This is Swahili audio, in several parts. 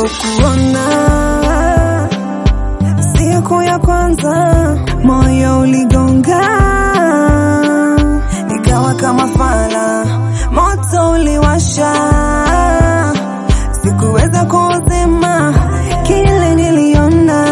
Nilipokuona siku ya kwanza, moyo uligonga, nikawa kama fala, moto uliwasha, sikuweza kuzima kile niliona,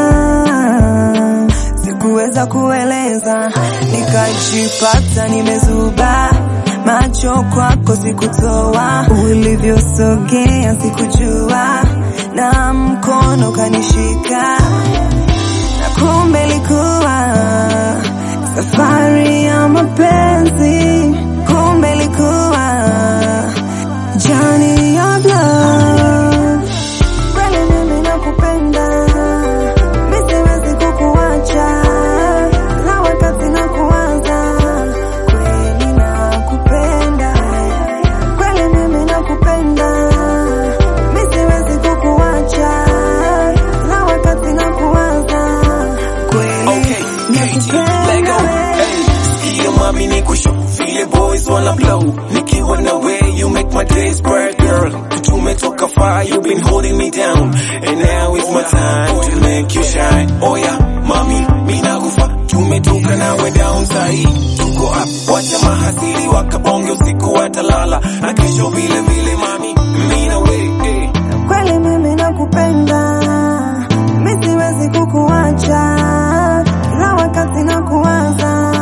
sikuweza kueleza, nikajipata nimezuba macho kwako sikutoa, ulivyosogea sikujua, na mkono kanishika, na kumbe ilikuwa safari ya mapenzi, kumbe ilikuwa journey of love. Kweli mimi nakupenda, mimi siwezi kukuacha, na wakati nakuwaza, kweli nakupenda, kweli mimi nakupenda, mimi siwezi kukuacha, na wakati nakuwaza, kweli Okay, KG, let go. nakupenda. Hey, sikia mami ni kusho vile boys wanna blow nikiwa na way you make my days bright girl tumetoka far you been holding me down and now is my time to make you shine oh yeah mami mimi nakufa tumetoka nawe down sahi tuko up wacha mahasiri wakabonge usiku watalala na kesho vile vile mami mimi na wewe hey. kweli mimi nakupenda, mimi siwezi kukuacha, kila wakati nakuwaza.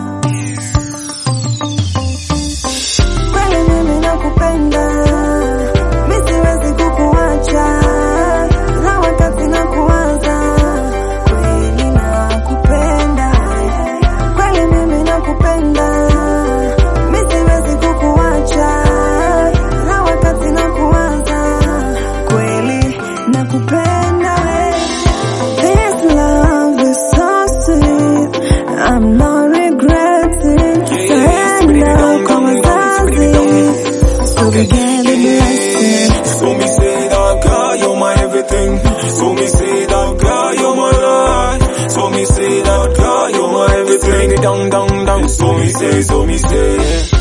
Kweli mimi nakupenda, mimi siwezi kukuacha, kila wakati nakuwaza. Kweli nakupenda, kweli mimi nakupenda, mimi siwezi kukuacha, kila wakati nakuwaza. Kweli nakupenda we. This love is so sweet. I'm not regretting. Surrender kwa wazazi. So we get the blessing. So me say that girl, you're my everything. So me say that girl, you're my life. So me say that girl, you're my everything. Down, down, down. So me say, so me say.